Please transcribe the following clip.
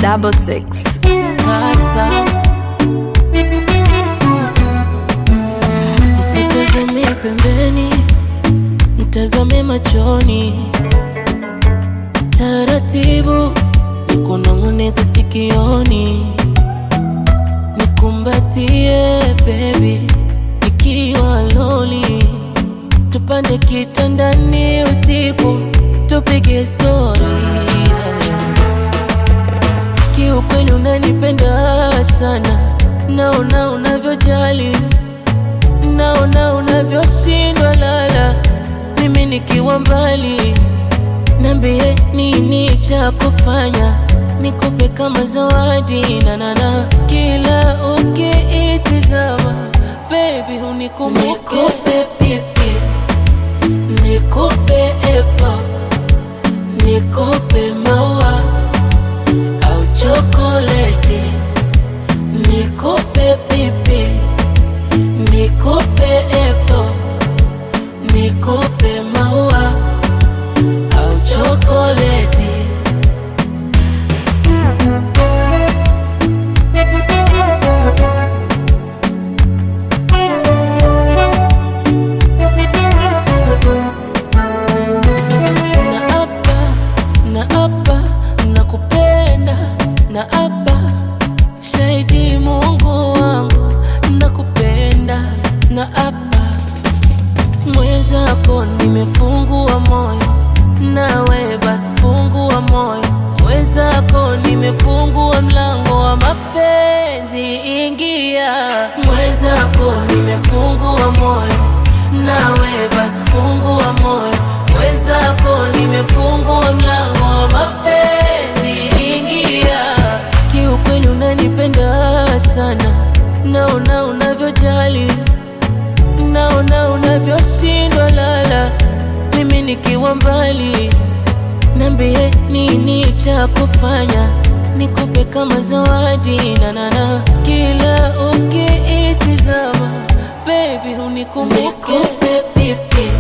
double six. Sasa usitazame pembeni, mtazame machoni, taratibu nikunong'oneza sikioni, nikumbatie baby, nikiwa loli, tupande kitandani usiku, tupige story Kiukweli unanipenda sana, naona unavyojali, naona unavyoshindwa lala, mimi nikiwa mbali. Niambie nini cha kufanya, nikupe kama zawadi nanana, kila ukiitizama baby unikumbuke, nikupe pipi, nikupe epa, nikupe maua au chokoleti, nikupe pipi, nikupe epo, nikupe maua au chokoleti. na apa na apa nakupenda na apa shahidi Mungu wangu nakupenda na apa mwenzako nimefungua moyo nawe basi fungua moyo mwenzako nimefungua mlango wa mapenzi ingia mwenzako nimefungua moyo nawe basi fungua moyo mwenzako nimefungua mlango wa mapenzi ingia kiukweli unanipenda sana naona unavyojali naona unavyoshindwa lala mimi nikiwa mbali Niambie nini cha kufanya, nikupe kama zawadi nanana, kila ukiitizama baby unikumbuke, nikupe pipi,